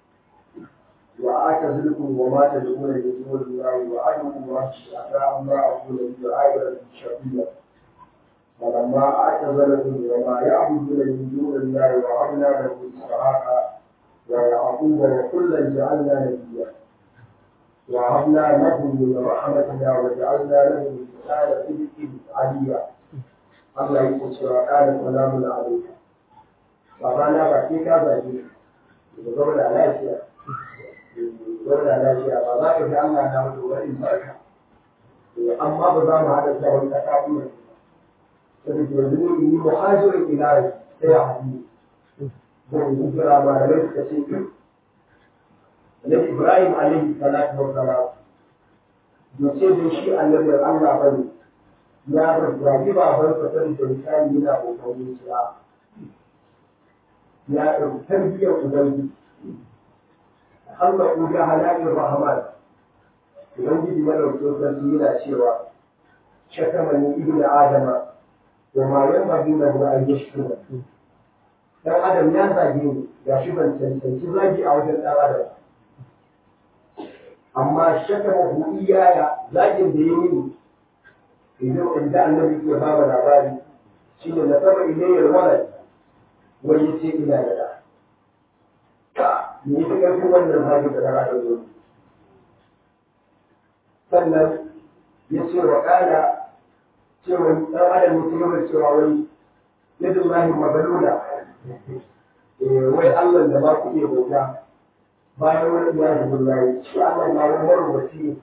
wa atazilukum wa ma tad'una min dunillahi wa adu wa asa amma aqulu bi ayati shafiya فلما اعتزلهم وما يعبدون من دون الله وهبنا له اسحاق ويعقوب وكلا جعلنا نبيا وهبنا له من رحمتنا وجعلنا له لسان صدق عليا الله يقول قال سلام عليك babana ba sai ka zaɓi da zauna lafiya zauna lafiya ba za ka ga Allah na mutu wani barka amma ba za mu haɗa da wani ƙasa kuma saboda yanzu ne yi muhajirin ilahi sai a haɗu zan yi kira malamai suka ce Annabi Ibrahim alaihi salatu wa salam bai ce da shi annabin Allah ba ne ya rarrabi baban sa sai da misali yana kokarin kira ya ɗauki tarbiyyar ubangiji Allah ku ga halalin rahman ubangiji ya ɗauki sarki yana cewa shakamani ibnu adama wa ma yanbaghi lahu an yashkura dan adam ya zage ni ga shi ban cancanci zagi a wajen dan adam amma shakamahu iyaya zagin da ya mini idan inda annabi ke ba mu labari shine na saba ilayyar walad wani yace ina da da ka ni ta karfin wannan zagin da dan adam ya sannan ya ce wa kana cewa dan adam ya ce yawan cewa wai yadda lahi mabalula wai Allah da ba ku iya bauta bayan wani ya zubi layi shi Allah na wani marwaci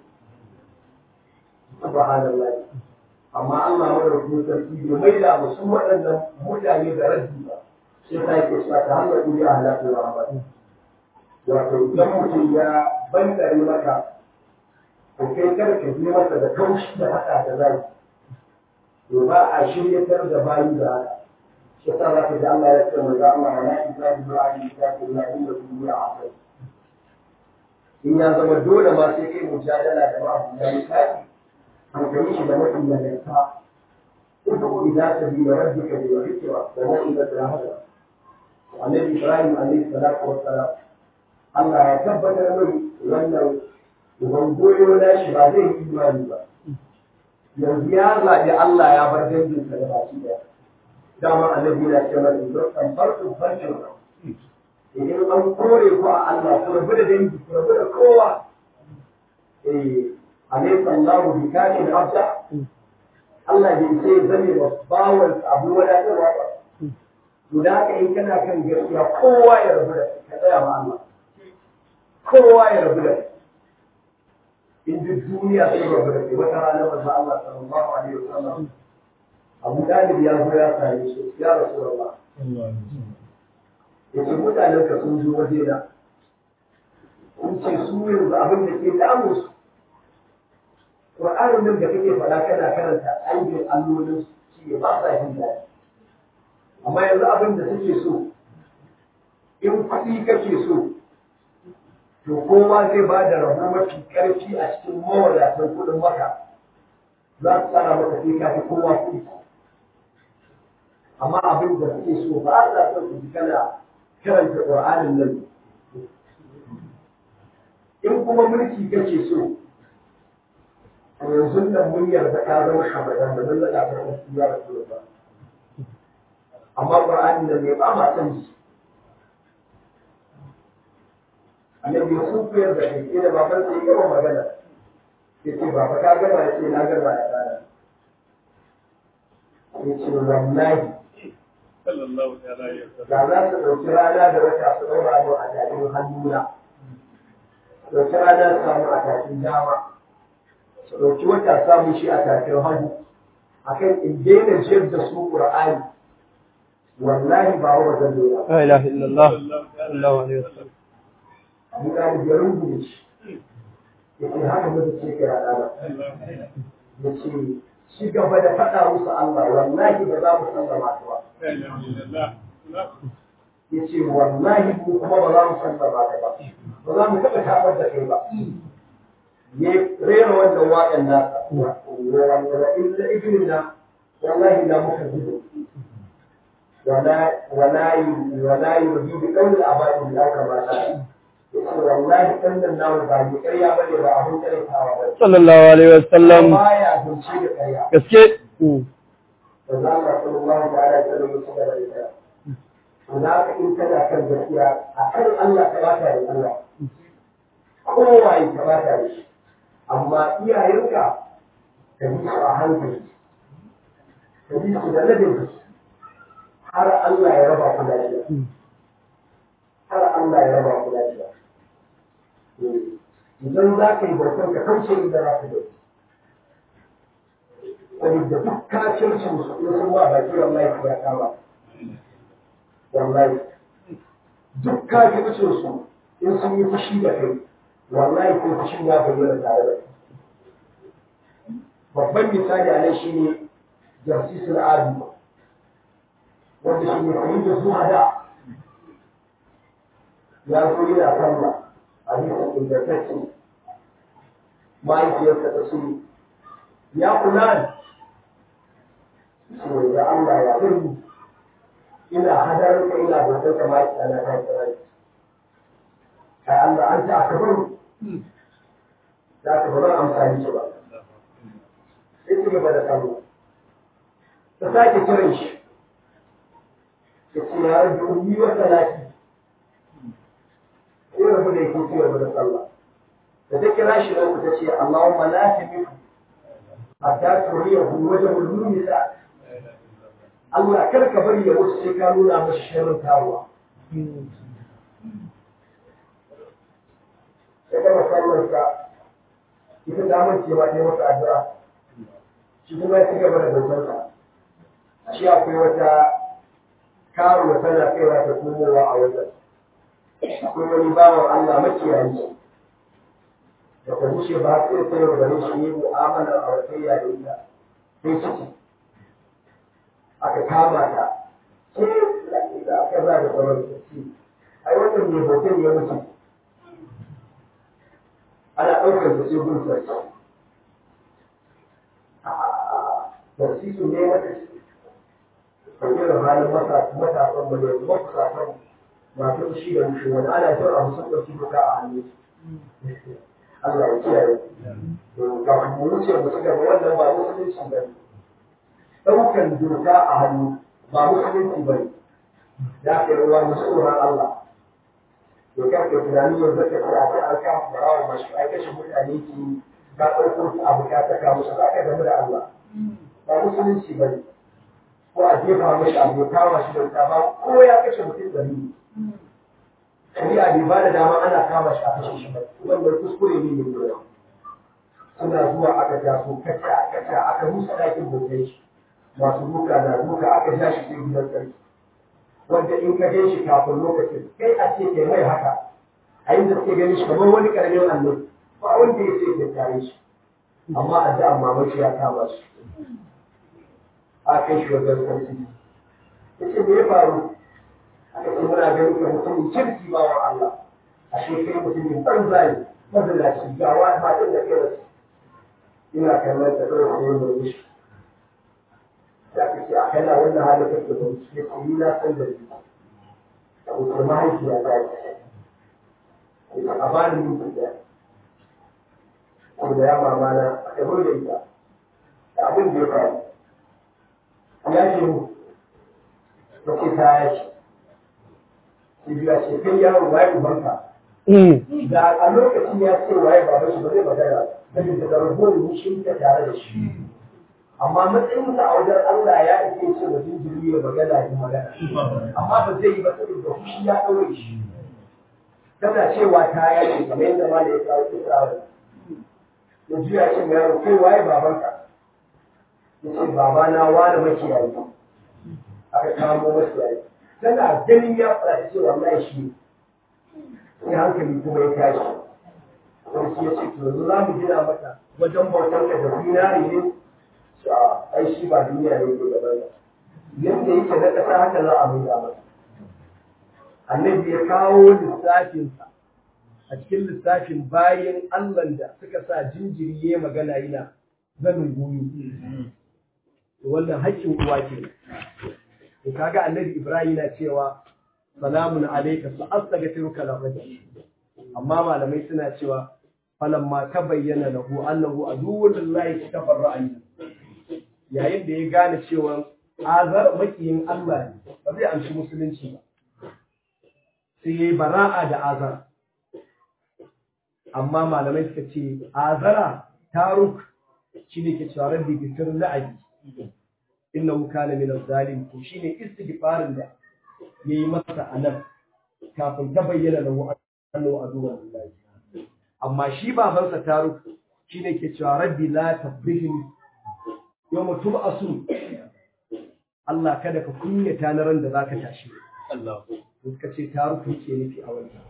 subhanallah amma Allah madaukakin sarki bai mai da musu waɗannan mutane da raddi ba sai ta yake sa ta hanyar kuri a halatta wa ba wato idan mutum ya bankare maka ko kai kada ka je masa da kaushi da haka da zai to ba a shiryatar da bayi da haka shi sa za ka ji Allah ya ce mai ga Allah wa la'i za ku du'a ni ta ku la inda ku du'a a in ya zama dole ma sai kai mujadala da ma'abu da misali an kai shi da mutum da yarta uku idan ta bi da rabbika bi hikma da mu'ida da hada annabi Ibrahim alaihi salatu wassalam Allah ya tabbatar mai wannan uban goyo na shi ba zai yi imani ba yanzu ya zaɓi Allah ya bar danginsa da baki ɗaya dama annabi na ce mana idan kan farko farkin idan an kore ku a Allah ku rabu da dangi ku rabu da kowa eh alaysa Allahu bi kafin abda Allah bai sai zame ba bawon abu wadatarwa ba to da haka in kana kan gaskiya kowa ya rabu da ka tsaya ma Allah kowa ya rabu da in duk duniya sai rabu da kai wata rana manzo Allah sallallahu alaihi wasallam Abu Talib ya zo ya same shi ya Rasulullah yace mutanen ka sun zo waje na kun ce su yanzu abin da ke damu su Qur'anin nan da kake faɗa kana karanta aibin allolin shi ne ba sa jin daɗi amma yanzu abin da suke so in kuɗi kake so to kowa zai ba da rabo mafi ƙarfi a cikin mawadatan kuɗin maka za su tsara maka sai ka fi kowa kuɗi amma abin da suke so ba a son su ji kana karanta ƙur'anin nan in kuma mulki kake so to yanzu nan mun yarda ka zama shugaban da mun naɗa ka wasu ya rasu ba amma ƙur'anin nan ne ba ma son shi annabi sun koyar da kai da baban sai yawan magana ya ce baba ka gama ya ce na gama ya tsara ya ce wallahi da za su ɗauki rana da wata su ɗaura mu a tafin hannuna ɗauki rana su samu a tafin dama su ɗauki wata samu shi a tafin hannu akan in daina jiyar da su ƙur'ani wallahi ba wa zan daina لا إله إلا الله صلى الله عليه وسلم abu da ya rungume shi ya ce haka mutu ce ka yana ba ya ce shi gaba da faɗa musu Allah wallahi ba za mu sallama ta ba ya ce wallahi mu kuma ba za mu sallama ta ba ba za mu taɓa tabar da kai ba ya rera wannan waƙan nasa wanda illa ibnina wallahi la muka gudu wala wala wala yurdi bi qawli abadi la kama la yace wallahi kannan namu ba ni ƙarya bane ba abun ƙarfawa ba sallallahu alaihi wasallam baya zance da ƙarya gaske da za ka sallallahu ta'ala da sallallahu alaihi wasallam to za ka in kana kan gaskiya a kan Allah ka bata da Allah kowaye ka bata da shi amma iyayenka ka bi su a hankali ka bi su da ladin har Allah ya raba ku lafiya har Allah ya raba ku lafiya idan za ka yi bautar ka kauce inda za ka yi saboda duk kacin su in sun ba baki wallahi ku ya kama wallahi duk kacin su in sun yi fushi da kai wallahi ko fushi ya bayyana tare da kai babban misali a nan shine jarsisul adi wanda shi ne kayi da zuwa da ya zo yana kalla a bisa ingantacce mahaifiyarsa ta ce ya kula ce da Allah ya zai ina hadar ka ina bautar ka mahaifiya na ta tsirrai kai Allah an ta aka bari za ka ba zan amfani shi ba sai ci gaba da kallo ta sake kiran shi ya ce ya rabbi ummi wa salati sai rabu da yake ci gaba da sallah da ta kira shi nan ta ce Allahumma la tamiku hatta turiyahu wajhul mumisa Allah kar ka bari ya wuce sai ka nuna masa sharrin taruwa ya gama sallarsa ita ta mance ma ta yi masa addu'a shi kuma ya ci gaba da bautarsa shi akwai wata karuwa tana kaiwa ta komowa a wajen akwai wani bawan Allah makiyayi da ta bushe ba sai ta yau gare shi yi mu'amalar auratayya da ita sai ciki aka kama ta ce da aka za da sauran ciki ai wannan mai hoton ya mutu ana ɗaukar da gun sarki sarki su ne mata ɗauke da halin matasan mu yanzu makusasan masu shi da mushi wani ana jin abu sun ɗauki duka a hannu Allah ya kiyaye. Kafin mu wuce mu ci gaba wannan ba musulunci ba ne. Ɗaukan doka a hannu ba musulunci ba ne. Ya kai ruwa na tsoron Allah. To kan ka tunani yanzu ka ce a ce an kama barawa masu ai kashe mutane ki ka ɗauko su abu ka saka musu za ka gamu da Allah. Ba musulunci ba ne. Ko a jefa mashi abu ya kama shi da wuta ba ko ya kashe mutum da ni. shari'a bai ba da dama ana kama shi a kashe shi ba wannan kuskure ne mai yawa suna zuwa aka ja su kaca kaca aka musa ɗakin bautan shi masu duka na duka aka ja shi sai gidan sarki wanda in ka gan shi kafin lokacin kai a ce kai mai haka a yin da suke ganin shi kamar wani karamin annabi ba wanda ya ce ke tare shi amma a da mamaci ya kama shi a kai shi wajen sarki ya ce me ya faru aka ce muna ganin ka mutumin kirki ba wa Allah a shekai mutumin banza ne mazalaci ga wa matan da kai rasu ina kallon ta kawai sai mai mishi da aka ce a kana wannan halin kake da shi ya ce ni na san da ni a wuce mahaifiya ta ce a bani minti ɗaya ko da ya mama na a kabo da ita da abin da ya faru ya ce mu ta ce ta ya ce Ibiya ce kai yaro waye ubanka. Da a lokacin ya ce waye baba shi ba zai magana saboda da rabuwar mushin ta tare da shi. Amma matsayinsa a wajen Allah ya ake ce wa jinjiri ya magana ya magana. Amma ba zai yi ba saboda fushi ya ɗaure shi. Tana cewa ta yace kamar yadda ma da ya kawo kisa wa. Ya juya ce mai yaro kai waye babanka. Ya ce babana wani makiyayi. Aka kamo makiyayi. tana ganin ya faɗa ce wallahi shi sai hankali kuma ya tashi sarki ya ce to yanzu za mu gina mata wajen bautar ka da zinari ne a ai shi ba duniya ne ke gaban yadda yake na ƙasa haka za a mai masa annabi ya kawo lissafinsa a cikin lissafin bayan Allah da suka sa jinjiri ya magana yana zanin goyo wannan haƙƙin uwa ke to kaga annabi Ibrahim na cewa salamun alayka sa astaghfiruka la amma malamai suna cewa falamma tabayyana lahu annahu aduwwun lillahi tabarra'a yayin da ya gane cewa azar makiyin Allah ne ba zai amshi musulunci ba sai yayi bara'a da azar amma malamai suka ce azara taruk shine ke cewa rabbi bisir la'abi innahu kana min az-zalim to shine istighfarin da yayi masa anan kafin ta bayyana lahu annahu aduwwun lillahi amma shi babansa taruk shine ke cewa rabbi la tabrihni yawma tub'asu Allah kada ka kunyata na ran da zaka tashi Allah suka ce taruk yake nufi a wannan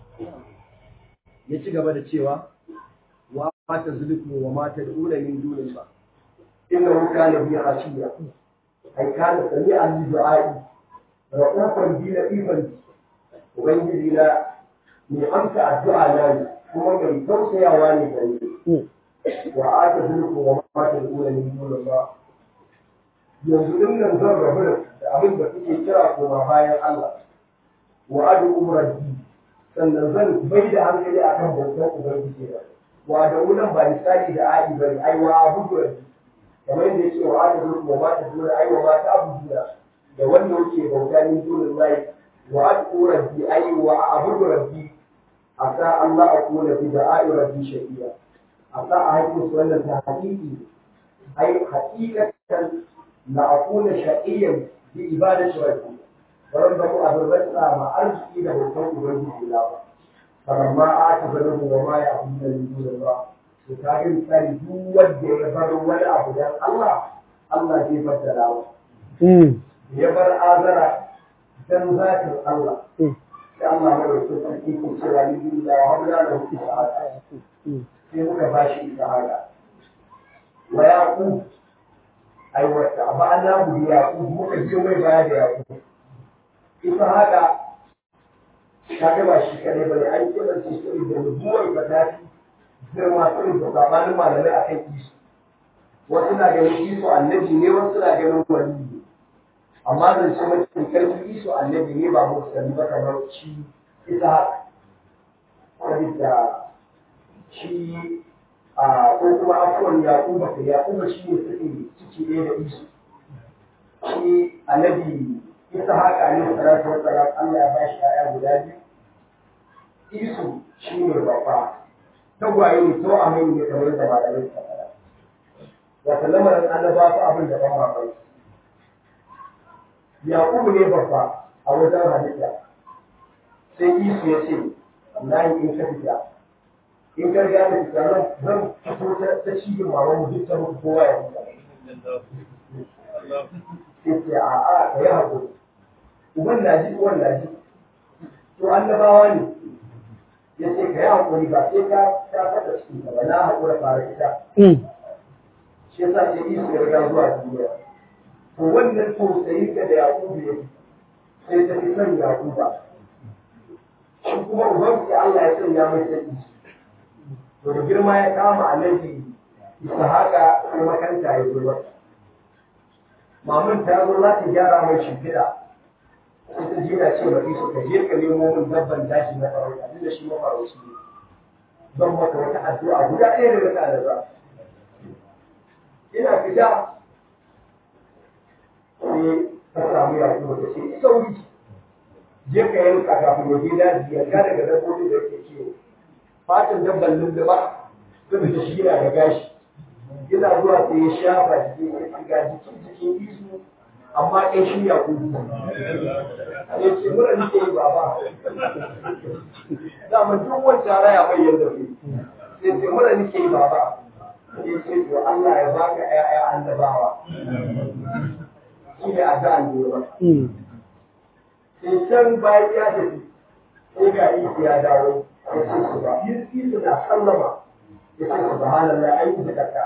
ya ci gaba da cewa wa mata zulku wa mata duna min dunin ba innahu kana bi hashiya ai kana sami'an li du'a'i ra'ufan bi latifan ubangiji na mai amsa addu'a na ne kuma mai tausayawa ne gare ni wa ata zulku wa mata duna min dunin ba yanzu din nan zan rabu da abin da kuke kira koma bayan Allah wa adu umrati sannan zan bai da hankali akan bautar ubangiji na wa da wulan ba misali da a'i bane ai wa abudu rabbi kamar yadda yake wa adu zulku wa mata duna ai wa mata abudu da wanda yake bauta min dunin lahi wa adu rabbi ai wa abudu rabbi asa Allah akuna bi da'i rabbi shaqiya asa a haƙƙin su wannan ta haƙiƙi ai haƙiƙatan la akuna shaqiyan bi ibadati rabbi wannan da mu azurbatsa ma arziki da bautar ubangiji na ba falamma ata banahu wa ma ya'budu min dunillah to ta ga misali duk wanda ya bar wani abu dan Allah Allah zai faddala wa ya bar azara dan zatin Allah sai Allah mai wasu sarki ko cewa ni duniya wa hamla da hu sa'ada sai muka bashi sa'ada wa yaqub ai wata ba na mu yaqub muka je mai baya da yaqub ita haka ta ga ba shi kadai bane an kira shi sai da nubuwar ba ta fi girma sai da sabanin malamai akan isu wasu na ganin isu annabi ne wasu na ganin wali ne amma zan ce mafi karfi isu annabi ne ba musulmi ba kamar shi ita haka sabida shi a ko kuma afuwan yaƙuba ka yaƙuba shi ne suke ciki ɗaya da isu shi annabi ita haka ne salatu wa salam Allah ya ba shi ƴaƴa guda biyu isu shi ne babba tagwaye ne to amai ne kamar da malamai suka faɗa wata lamarin annaba fa abin da ban mamaki yaƙubu ne babba a wajen halitta sai isu ya ce wallahi in ka fita in ka riga da fita nan zan fito ta cikin maman mu duk ta mutu kowa ya fita sai ce a a ka yi haƙuri uban na ji uwan na ji to annabawa ne ya ce ka yi haƙuri ba sai ka ta fata cikin ka ba na haƙura fara ita shi yasa ce isu ya riga zuwa duniya to wannan tausayin ka da yaƙubu ya sai ta fi son yaƙuba shi kuma uban sai Allah ya sanya mai sai isu to da girma ya kama annabi Ishaqa sai makanta ya zo masa mamun ta zo za ta gyara mai shimfiɗa sai ta jira ce ba isu ka je ka nemo min dabban dashi na farauta duk da shi mafarauci ne don maka wata addu'a guda ɗaya da mata da za ina fita sai ta samu yaƙubu ta ce sauri je ka yanka kafin ya je daji ya ga daga dabbobin da yake kiwo fatan dabban lulluɓa saboda shi yana da gashi yana zuwa sai ya shafa jikin ya shiga jikin jikin isu amma ɗan shi ya kudu ya ce mura nake yi baba dama duk wancan raya mai yadda ke sai ce mura nake yi baba ya ce to Allah ya baka ƴaƴa annabawa shi ne addu'an da yawa sai can bayan ya tafi sai ga isu ya dawo ya ce su ba yi su na sallama ya ce su bahana na an yi zakka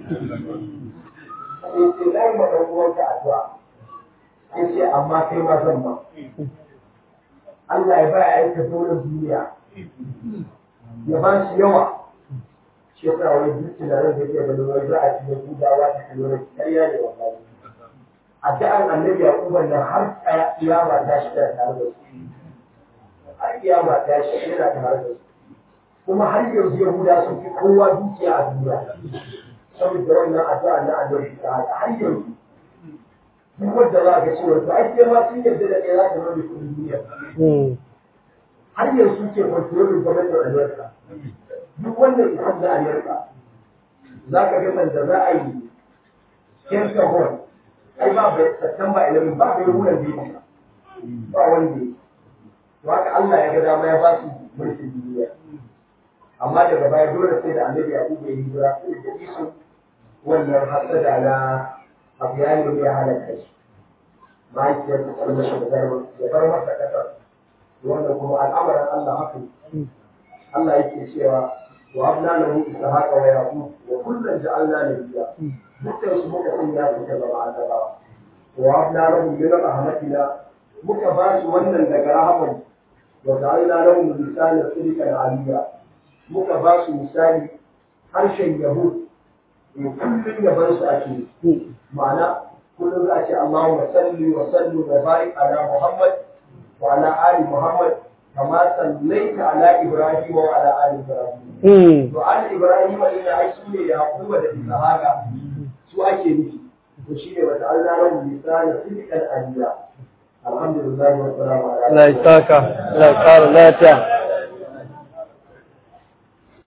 sai ce na yi ma ɗan uwanka addu'a ya ce amma kai ma zan ba Allah ya ba ya aika dole duniya ya ba shi yawa shi yasa wani duk tunanin da ke ganin wani za a ci na gudawa ta kalmar ƙarya ne wallahi addu'an annabi yaquban nan har kiyama ta shi da tare da su har kiyama ta shi yana tare da su kuma har yanzu yahuda sun fi kowa dukiya a duniya saboda wannan addu'a na annabi ta har yanzu duk wanda za ka ce wato ai sai ma sun yarda da kai za ka rage kuɗin duniya har yanzu ke kwantarolin gwamnatin amerika duk wannan isan na amerika za ka ga sanda za a yi kenta hall ai ba bai September 11 ba bai wurin da yake ba wanda yake to haka Allah ya ga dama ya ba su mulkin duniya amma daga baya dole sai da annabi Abu bai hijira sai da isu wannan hasada na abu ya yi ya halaka shi mahaifiyar ta tsarma shi da garba ya bar masa kasar wannan kuma al'amarin Allah haka Allah yake cewa wa abna lahu ishaqa wa yaqub wa kullan ja'alna nabiyya dukkan su muka sanya su ta zama annabawa wa abna lahu min rahmatina muka ba su wannan daga rahaman wa ja'alna lahum lisana sidqan aliyya muka ba su misali harshen yahud in kullum yaban su ake ma'ana kullum za a ce Allahumma salli wa salli wa barik ala Muhammad wa ala ali Muhammad kama sallaita ala Ibrahim wa ala ali Ibrahim to ali Ibrahim ne ai su ne da Yaquba da Ishaqa su ake nufi to shi ne wata Allah lahu lisana sidqan aliyya alhamdulillah wa salamu ala Allah ya saka Allah ya kara lafiya